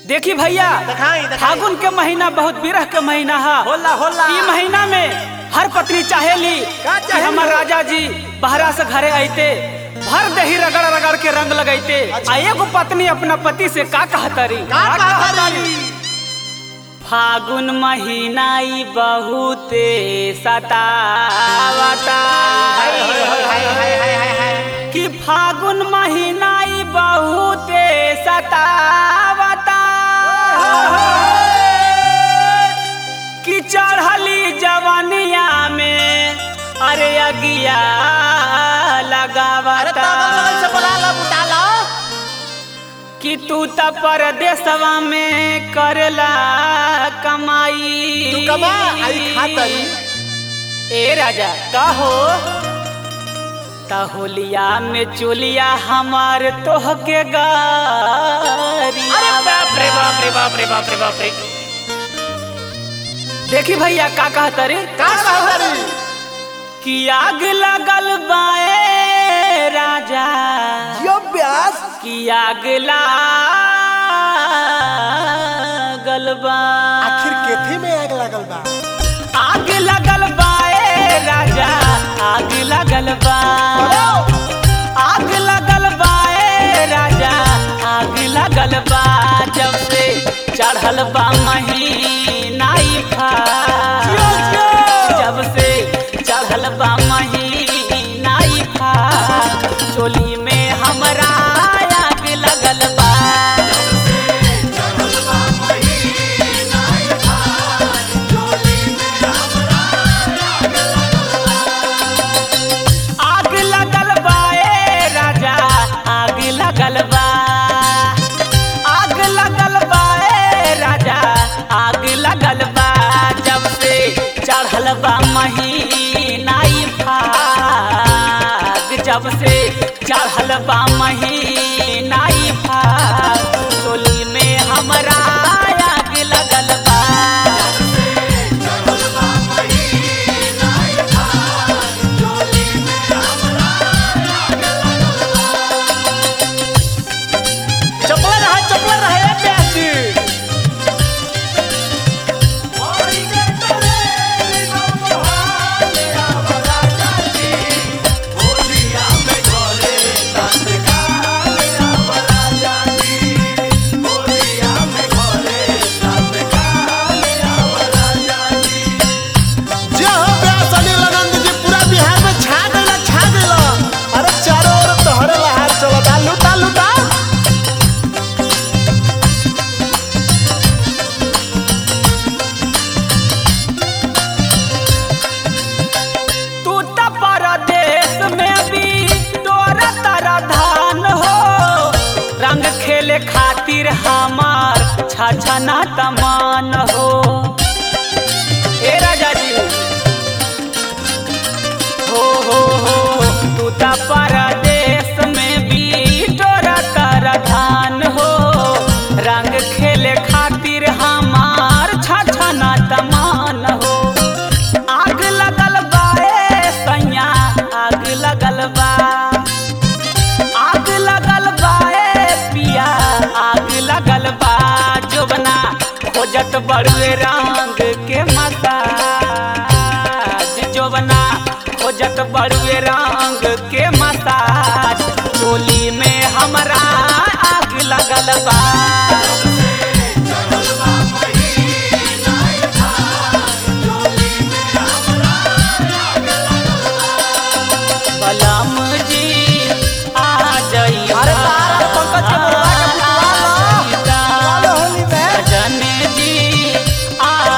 देखी भैया दिखाई, दिखाई। फागुन के महीना बहुत विरह के महीना है होला होला ई महीना में हर पत्नी चाहेली का कि चाहेली? हमार राजा जी बहरा से घरे आइते भर दही रगड़ रगड़ के रंग लगैते अच्छा। आ एगो पत्नी अपना पति से का कहतरी का कहतरी फागुन महीना ई बहुते सतावता हाय हाय हाय हाय हाय हाय हाय कि फागुन महीना ई बहुते सतावता कि चढ़ली जवनिया में अरे अगिया अरे लगावता तागल लगल से बोला ला बुटा ला कि तू त परदेसवा में करला कमाई तू कमा आई खातरी ए राजा का हो होलिया में चोलिया हमार तोह के गारी अरे बाप रे बाप रे बाप रे बाप रे बाप रे देखी भैया का कहता रे का कहतरी कि आग लगल बाए राजा यो प्यास कि आग लागल बा आखिर केथी में आग लगल बा आग लगल बाए राजा आग लगल बा आग लगल बाए राजा आग लगल बा जब से चढ़ल बा महीना ई फाग जब से चढ़ल बा महीना ई फाग चोली में हमरा आग लगल बा आग लगल बा ए राजा आग लगल बा आग लगल बा ए राजा आग लगल बा जब से चढ़ल बा महीना ई फाग जब से चढ़ल बा महीना ई फाग टोली में हमरा आग लगल बा चपला रहा चपला रहा ए प्यास जी जे हो प्यास अनिल आनंद जी पूरा बिहार में छा गइला छा गइला अरे चारों ओर तोहरे लहार चलता लुटा लुटा तू त परदेश में भी तोरा तारा धान हो रंग खेले खातिर हमार छछना तमान हो ए राजा जी हो हो हो तू त परदेश में भी तोरा तारा धान हो रंग खेले खातिर हमार छछना तमान हो आग लगल बा ए सैया आग लगल बा आग लगल बा ए पिया आग लगल बा जोबना खोजत बड़ुए रंग के मसाज जोबना खोजत बड़ुए रंग के मसाज चोली में हमरा आग लगल बा बलम जी आ जाई अरे तारा पंकज के बुलवा के बुलवा लो। बुलवा लो होली में। सजन जी आ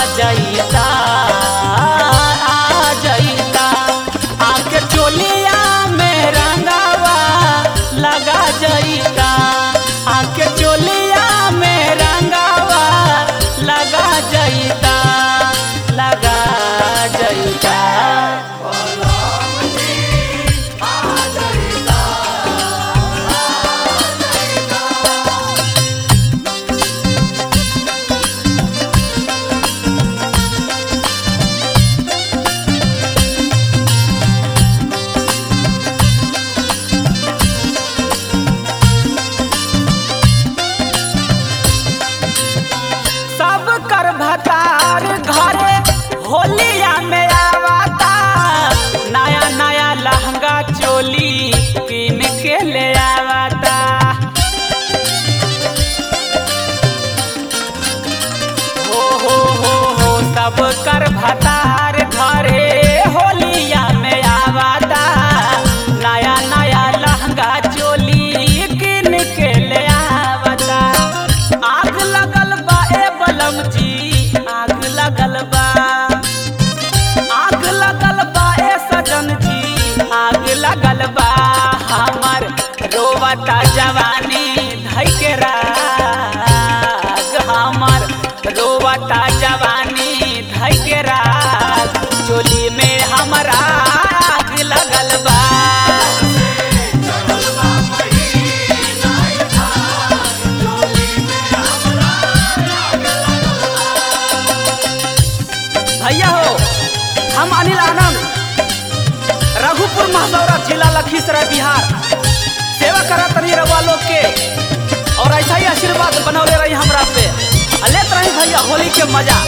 अनिल आनंद रघुपुर महदौरा जिला लखीसराय बिहार सेवा करत रही रउआ लोग के और ऐसा ही आशीर्वाद बनौले रही हमरा पे आ लेत रही भैया होली के मजा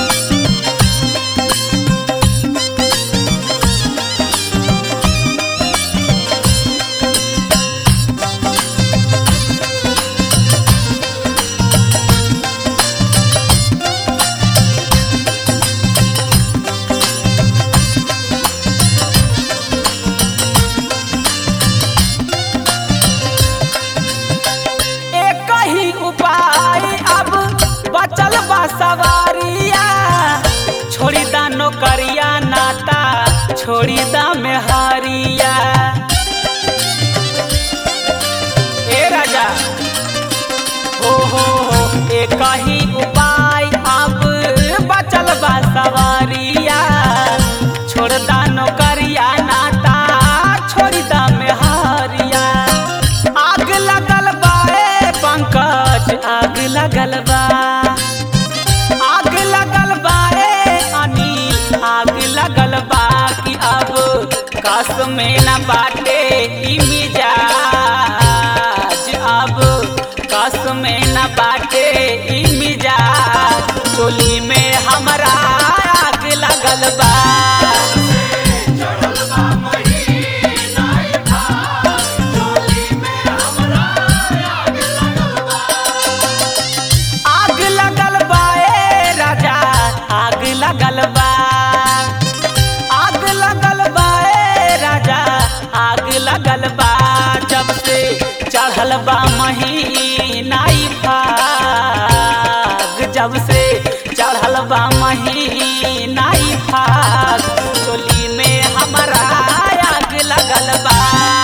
एक ही उपाय अब बचल बा सवारिया छोड़ी दा नौकरिया नाता छोड़ी दा मेहरिया ए राजा हो हो हो एक ही उपाय अब बचल बा सवारिया छोड़ दा नौकरिया नाता छोड़ी दा मेहरिया आग लगल बा ए पंकज आग लगल बा आग लगल बा ए अनिल आग लगल बा कि अब कस में न बाटे ई मिजाज अब कस में न बाटे ई मिजाज चोली में हमरा आग लगल बा आग लगल बा ए राजा आग लगल बा आग लगल बा ए राजा आग लगल बा जब से चढ़ल बा महीना ई फाग जब से चढ़ल बा महीना ई फाग चोली में हमरा आग लगल बा